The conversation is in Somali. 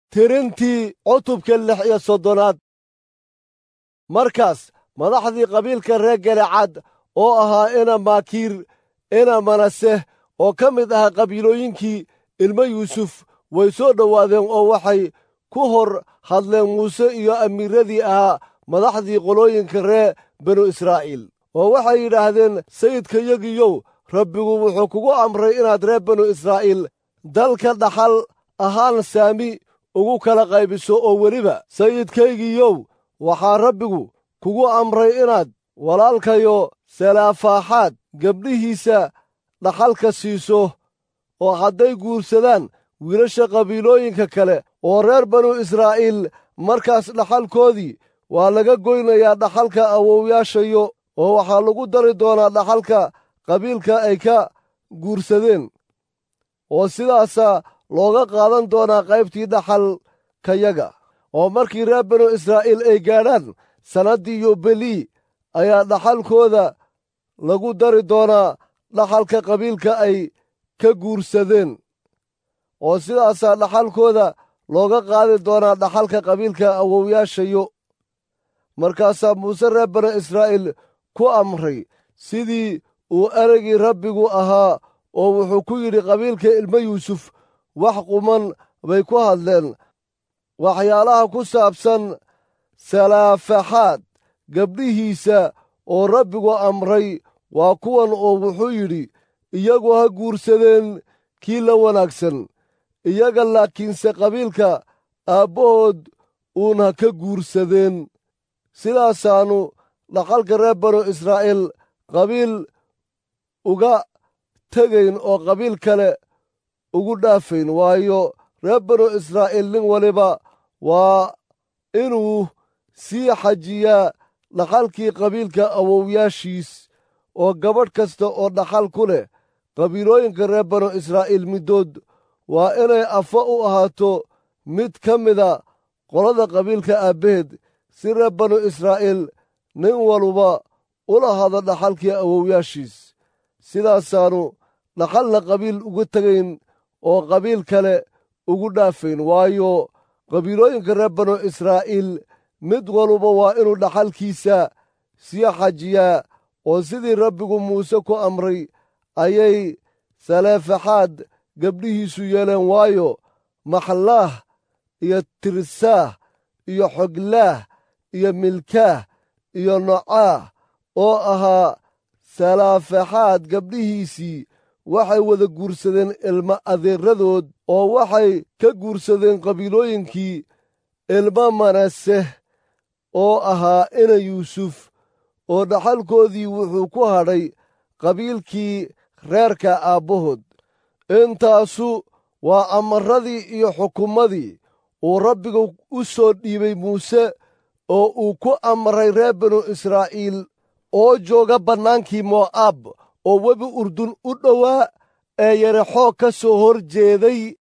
tirintii cutubka lix iyo soddonaad markaas madaxdii qabiilka reer galecaad oo ahaa ina maakiir ina manase oo ka mid ahaa qabiilooyinkii ilmo yuusuf way soo dhowaadeen oo waxay ku hor hadleen muuse iyo amiiradii ahaa madaxdii qolooyinka reer binu israa'iil oo waxay yidhaahdeen sayidkayagiyow rabbigu wuxuu kugu amray inaad reer binu israa'iil dalka dhaxal ahaan saami ugu kala qaybiso oo weliba sayidkaygiiyow waxaa rabbigu kugu amray inaad walaalkayo salafaaxaad gabdhihiisa dhaxalka siiso oo hadday guursadaan wiilasha qabiilooyinka kale oo reer banu israa'iil markaas dhaxalkoodii waa laga goynayaa dhaxalka awowyaashayo oo waxaa lagu dari doonaa dhaxalka qabiilka ay ka guursadeen oo sidaasaa looga qaadan doonaa qaybtii dhaxalkayaga oo markii reer banu israa'iil ay gaadhaan sannaddii yobelii ayaa dhaxalkooda lagu dari doonaa dhaxalka qabiilka ay ka guursadeen oo sidaasaa dhaxalkooda looga qaadi doonaa dhaxalka qabiilka awowyaashayo markaasaa muuse reer banu israa'iil ku amray sidii uu ereygii rabbigu ahaa oo wuxuu ku yidhi qabiilka ilmo yuusuf wax quman bay ku hadleen waxyaalaha ku saabsan salaafaxaad gabdhihiisa oo rabbigu amray waa kuwan oo wuxuu yidhi iyagu ha guursadeen kii la wanaagsan iyaga laakiinse qabiilka aabbahood uun ha ka guursadeen sidaasaannu dhaxalka reer banu israa'iil qabiil uga tegayn oo qabiil kale ugu dhaafayn waayo reer banu israa'iil nin waliba waa inuu sii xajiyaa dhaxalkii qabiilka awowyaashiis oo gabadh kasta oo dhaxal ku leh qabiilooyinka reer banu israa'iil middood waa inay afa u ahaato mid ka mida qolada qabiilka aabbaheed si reer banu israa'iil nin waluba ula hado dhaxalkii awowyaashiis sidaasaannu dhaxalna qabiil uga tegayn oo qabiil kale ugu dhaafayn waayo qabiilooyinka reer banu israa'iil mid waluba waa inuu dhaxalkiisa sii xajiyaa oo sidii rabbigu muuse ku amray ayay saleefaxaad gabdhihiisu yeeleen waayo maxlaah iyo tirsaah iyo xoglaah iyo milkaah iyo nocaah oo ahaa salaafaxaad gabdhihiisii waxay wada guursadeen ilma adeeradood oo waxay ka guursadeen qabiilooyinkii ilma manaseh oo ahaa ina yuusuf oo dhaxalkoodii wuxuu ku hadhay qabiilkii reerka aabbahood intaasu waa amaradii iyo xukumadii uu rabbiga u soo dhiibay muuse oo uu ku amray reer binu israa'iil oo jooga bannaankii mo'aab oo webi urdun u dhowaa ee yarexoo ka soo hor jeeday